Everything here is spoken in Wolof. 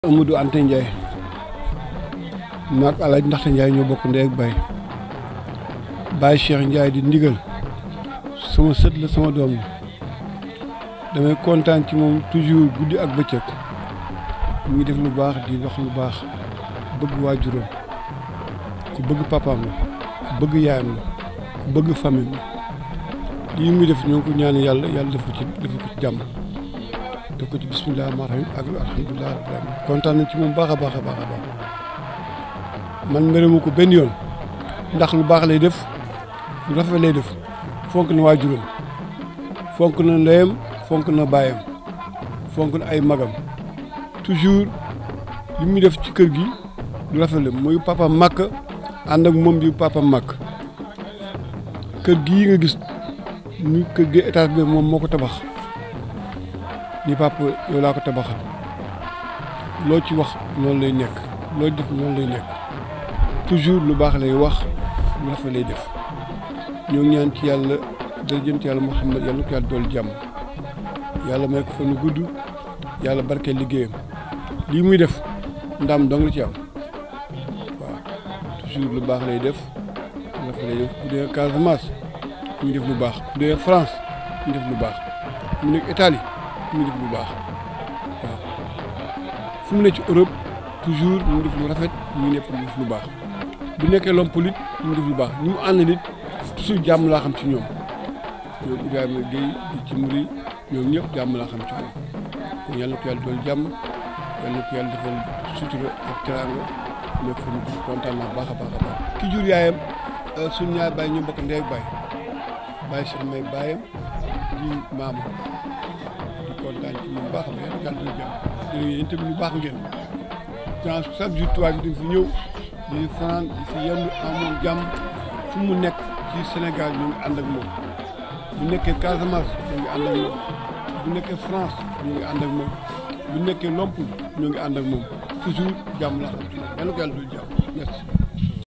Amadou Anta Ndiaye maag Alaaji Ndaxte Ndiaye ñoo bokk ndey ak baay Baye Cheikh Ndiaye di ndigal sama sët la sama doom la damay kontaan ci moom toujours guddi ak bëccëg mu ngi def lu baax di wax lu baax bëgg waajuram ku bëgg papaam la ku bëgg yaayam la ku bëgg famille la lii muy def ñoo ngi ko ñaan yàlla yàlla def ko ci def ko ci jàmm def ko ci bisimilah rahmaani rahiim ak alhamdulilah rabbil aalamiin kontaan nañ ci moom baax a baax a baax a baax man meremu ko benn yoon ndax lu baax lay def lu rafet lay def fonk na waajuram fonk na ndeyam fonk na baayam fonk na ay magam toujours li muy def ci kër gi lu rafet la mooy papa màkk ànd ak moom di papa màkk kër gii nga gis ñu kër gi étage bi moom moo ko tabax ni papa yow laa ko tabaxal loo ci wax noonu lay nekk loo def noonu lay nekk toujours lu baax lay wax lu rafet lay def ñoo ngi ñaan ci yàlla dërëjënt yàlla Muhammad yàlla ko yàlla dool jàmm yàlla may ko fa nu gudd yàlla barkeel liggéeyam lii muy def ndam dong la ci am waaw toujours lu baax lay def lu rafet lay def bu dee Casamance ñu def lu baax bu dee France ñu def lu baax mu nekk Italie mu def lu baax waaw fu mu ne ci Europe toujours mu def lu rafet mu nekk mu def lu baax bu nekkee l'homme politique mu def lu baax ñu mu ànd nit toujours jàmm laa xam ci ñoom ñoom Ibrahima Gueye di ci muri ñoom ñëpp jàmm laa xam ci moom kon yàlla na ko yàlla dool jàmm yàlla na ko yàlla defal sutura ak teraanga nekk fa ñu kontaan naa baax a baax a baax ki jur yaayam suñu ñaar bàyyi ñu bokk ndey ak baay bàyyi Cheikh may bàyyam di maama di kontaan ci moom baax a baax yàlla dool jàmm yéen tamit ñu baax ngeen genre chaque jour tubaab yi dañ fi ñëw di fanaan di fi yendu amoon jàmm fu mu nekk ci Sénégal ñu ngi ànd ak moom bu nekkee Casamance ñu ngi ànd ak moom bu nekkee France ñu ngi ànd ak moom bu nekkee Lompoul ñu ngi ànd ak moom toujours jàmm la xam ci moom yàlla ko yàlla dul jàmm merci